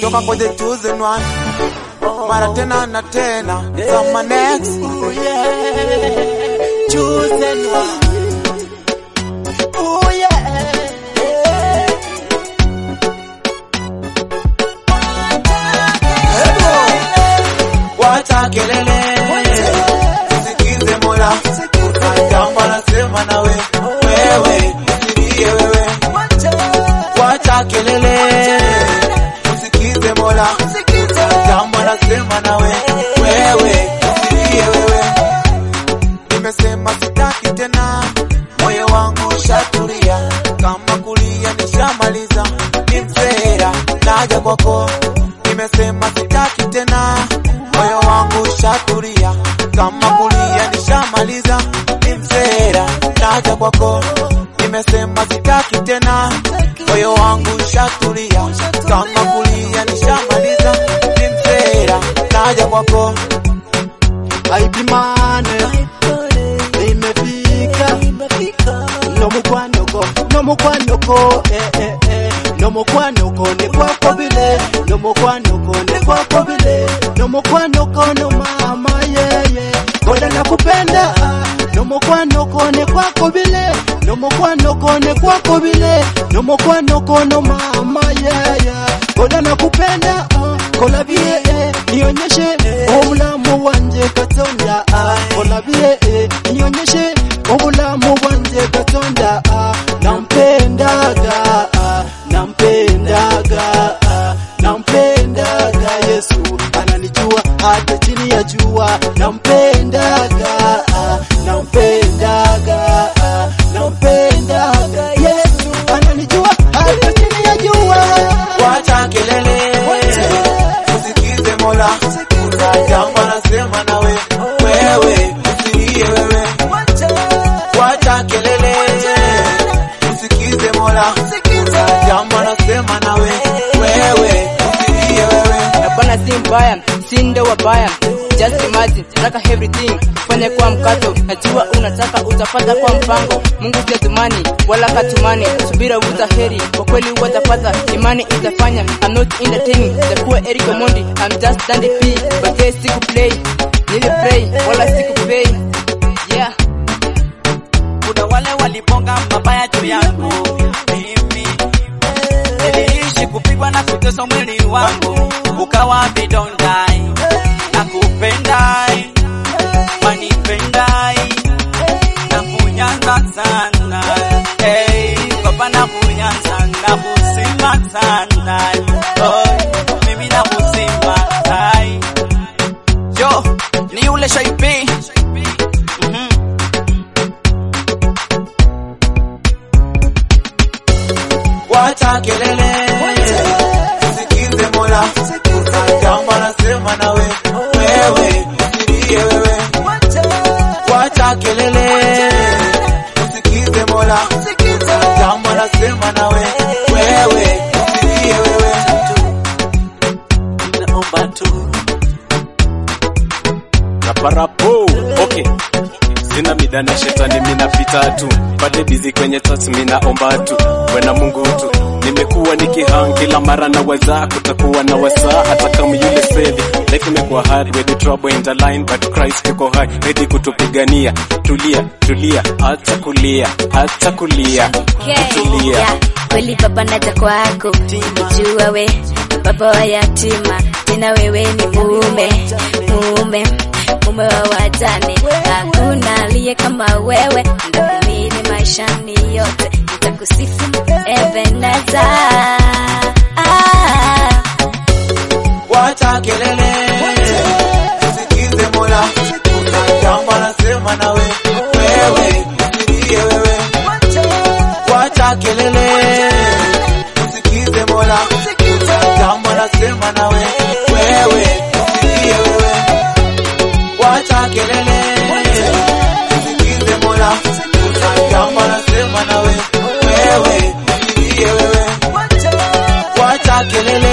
toka kwa the chosen one mara tena na tena sama next Ooh, yeah. Chosen one. Ooh, yeah. wacha kelele usikize mola jambo anasema nawe wewe usilie wewe wacha kelele usikize mola jambo anasema nawe wewe usilie wewe nimesema sitaki tena moyo wangu ushatulia kama kulia nishamaliza ni msera naja kwako nimesema sitaki tena moyo wangu ushatulia kama kulia nishamaliza ni msera naja kwako nimesema sitaki tena moyo wangu ushatulia kama kulia nishamaliza ni msera naja kwako Aipimane imefika nomukwanoko nomukwanoko eh, eh, eh. nomukwanoko ne kwako bile nomukwanoko ne kwako bile nomukwanoko no mama yeye koda nakupenda ah. nomukwanoko ne kwako bile nomukwanoko ne kwako bile nomukwanoko no mama yeye koda nakupenda ah. kola bie eh. nionyeshe obulamu bwanje katonda ah. kola bie eh. nionyeshe obulamu bwanje katonda ah. nampendaga ah. nampendaga ah. nampendaga yesu ananijua hata chini ya jua nampendaga ah. nampendaga ah. nampendaga yesu ananijua hata chini ya jua wacha kelele usikize mola kuna jambo anasema nawe wewe usilie wewe wacha kelele usikize mola kuna jambo anasema nawe wewe usilie wewe Hapana, si mbaya, si ndo wabaya. Just imagine, nataka everything fanye kwa mkato, najua unataka utapata kwa mpango. Mungu si atumani wala katumani, subira uvuta heri, kwa kweli utapata, imani itafanya. I'm not entertaining the poor Eric Omondi, I'm just dandy P, but yes, siku play, nili pray wala siku pay, yeah. kuna wale walibonga mabaya juu yangu mimi niliishi kupigwa na kuteswa mwili wangu ukawa vidondai na kupendai manipendai na kunyanza sana hey, baba na kunyanza na kusima sana oh, mimi na kusima hai yo ni ule shaipi mm-hmm. wacha kelele usikize mola kuna jambo anasema nawe wewe usilie wewe wacha kelele usikize mola kuna jambo anasema nawe wewe usilie wewe naomba tu raparapo okay sina mida na shetani minapita tu pale bizi kwenye tats minaomba tu wena mungu tu nimekuwa nikihang kila mara na waza kutakuwa na wasaa hata kama yule sevi life imekuwa hard with the trouble in the line but Christ yuko high ready kutupigania tulia tulia acha kulia acha kulia tulia Yeah, kweli baba naja kwako ujua we baba wa yatima tena wewe ni mume mume mume wa wajane hakuna aliye kama wewe ndakumini maishani yote nitakusifu ebeneza ah. wacha kelele usikize mola kuna jambo anasema nawe wewe usilie wewe wacha kelele usikize mola kuna jambo anasema nawe wewe usilie wewe wacha kelele usikize mola kuna jambo anasema nawe wewe usilie wewe wacha kelele